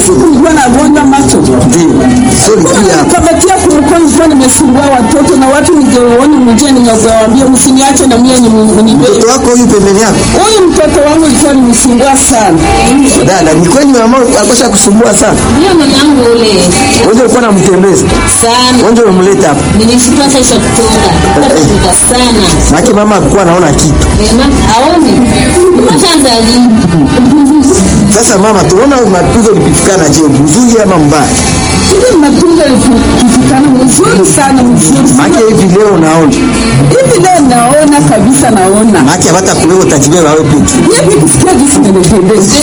siku nilikuwa nagonjwa macho Sio pia kamatia kumkono nilikuwa nimesumbua watoto na watu ningewaona mjia ningewaambia msiniache na mie nibebe mtoto wako huyu pembeni yako. huyu mtoto wangu ilikuwa nimsumbua sana Dada, ni kweli mama akosha kusumbua sana. Ndio mwanangu ule Wewe ulikuwa unamtembeza. sana Wewe umemleta hapa. nilishukua sasa kutoka kutoka sana Maana mama alikuwa anaona kitu. Ema, aone kwanza lini Sasa mama, tunaona mapigo lipitikana je, mzuri ama mbaya? hivi matunzo ikifikana mzuri sana mzuri Maana hivi leo naona. hivi leo naona kabisa naona Maana hata kuleo utajibeba wewe peke. hivi kusikia jinsi nimependeza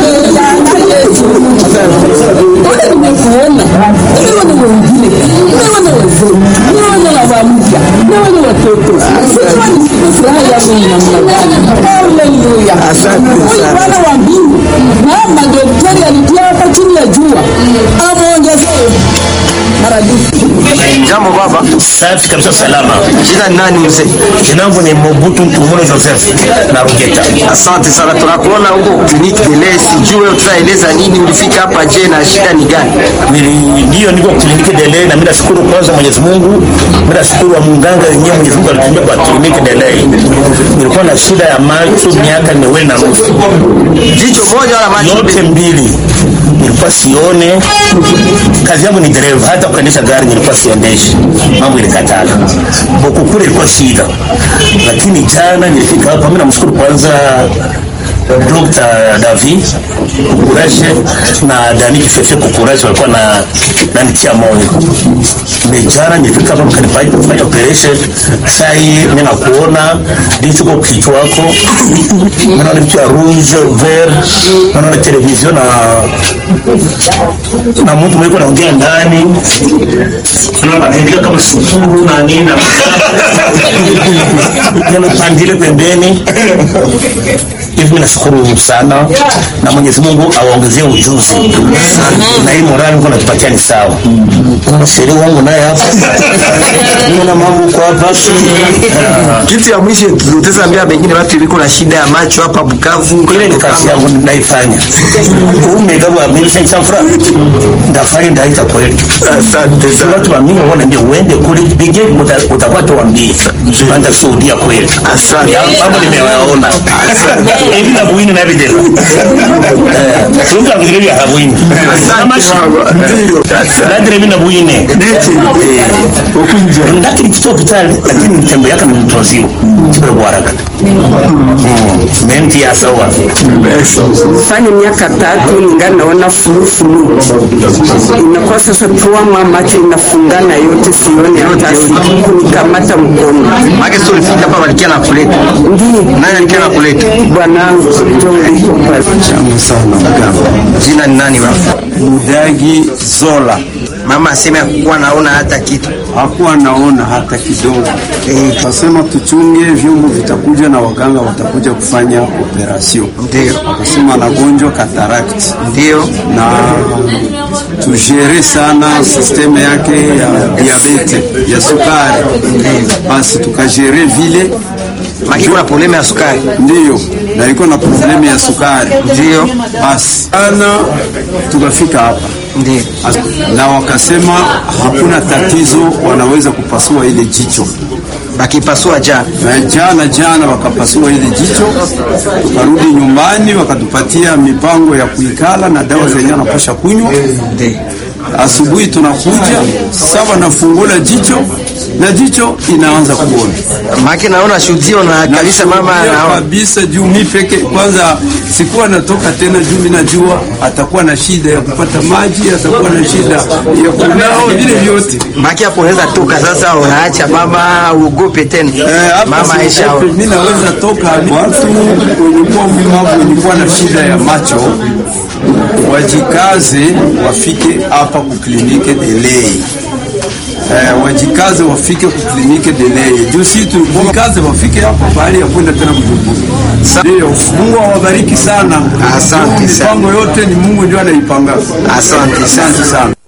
ule nimekuona nimeona wengine nimeona wazee nimeona baba mpya nimeona watoto sijua ni furaha yangu ni namna gani haleluya Asante huyu sana. bwana wa mbingu na madaktari alitia hapa chini ya jua ameongezea maradufu Jambo baba. Safi kabisa, salama. Jina ni nani mzee? Jina langu ni Mobutu Ntumuno Joseph na Rugeta. Asante sana, tunakuona huko kliniki Dele, sijue tutaeleza nini, ulifika hapa je, na shida ni gani? Nili- Ndio niko kliniki Dele na mimi nashukuru kwanza Mwenyezi Mungu. Mimi nashukuru wa munganga wenyewe Mwenyezi Mungu alitumia kwa kliniki Dele. Nilikuwa na shida ya macho miaka miwili na nusu. Jicho moja wala macho Yote mbili. Nilikuwa sione. Kazi yangu ni dereva, hata kuendesha gari nilikuwa siendeshi. Mambo ilikatala. Huku kule ilikuwa shida. Lakini jana nilifika hapa, mimi namshukuru kwanza Dr. David Kukurashe na Dani Kifefe Kukurashe walikuwa na nanitia moyo. Mejana nilifika hapa mkanifanya kufanya operation. Sai mimi nakuona ndicho kwa kichwa wako. Naona vitu ya rouge vert, naona television na na mtu mwiko naongea ndani. Naona anaendea kama sukuru na nini na Neno pandile pembeni hivi mimi nashukuru sana na Mwenyezi Mungu awaongezee ujuzi na hii morali Mungu anatupatia ni sawa. Kuna sheria wangu naye hapa. Niona mambo kwa hapa. Ah, Kitu ya mwisho tutaweza ambia pengine watu iliko na shida ya macho hapa Bukavu. Ile ni kazi yangu naifanya. Umegawa mimi sasa fura. Ndafanya ndaita kweli. Asante Sasa sana. watu wa mimi wanaambia uende kule bige utakuwa tuambie. Panda Saudia kweli. Asante. Mambo nimewaona. Hivi na buini na video. Eh, tunga vile ya buini. Kama Nadire mimi na buine. Ndakiri kito hospitali lakini mtembo yake ni mtozio. Kibere kwa haraka. Menti ya sawa. fanya miaka tatu ningali naona fulufulu inakuwa sasa tuama macho inafungana yote sione hata kunikamata mkono Maana sio ulifika hapa walikia na kuleta. ndiyo Nani alikia na kuleta? bwanangu jongo pale Jina ni nani baba? Mudagi Zola Mama aseme hakuwa naona hata kitu. hakuwa naona hata kidogo. Eh, Kasema tuchunge, vyombo vitakuja na waganga watakuja kufanya operasyon. Ndio. Akasema anagonjwa katarakti Ndio. na tujere sana sisteme yake ya diabete ya sukari, basi tukajere vile Maki kuna problema ya sukari. ndiyo, na iko na problemu ya sukari Ndio. basi ana tukafika hapa Ndio. na wakasema hakuna tatizo, wanaweza kupasua ile jicho. Bakipasua jana. Na jana jana wakapasua ile jicho, tukarudi nyumbani, wakatupatia mipango ya kuikala na dawa zenye anapasha kunywa. Ndio. Asubuhi tunakuja sawa, nafungula jicho na jicho inaanza kuona Maki naona shuhudio na kabisa mama Nashuhudia anaona. kabisa juu mi peke kwanza sikuwa natoka tena, juu mi najua atakuwa na shida ya kupata maji, atakuwa na shida ya kunao, vile vyote Maki hapo unaweza toka sasa, unaacha mama uogope tena. Eh, hapa Mama Aisha. siogope, mi naweza toka. Watu wenye kuwa mlemavu wenye kuwa na shida ya macho wajikaze, wafike hapa kuklinike Delei. Eh, wajikaze wafike kuklinike Delei juu si tulikaze wafike hapa bahali ya kwenda tena Bujumbura. Ndio, Mungu awabariki sana. Asante sana. Mipango yote ni Mungu ndio anaipanga. Asante sana. Asante sana.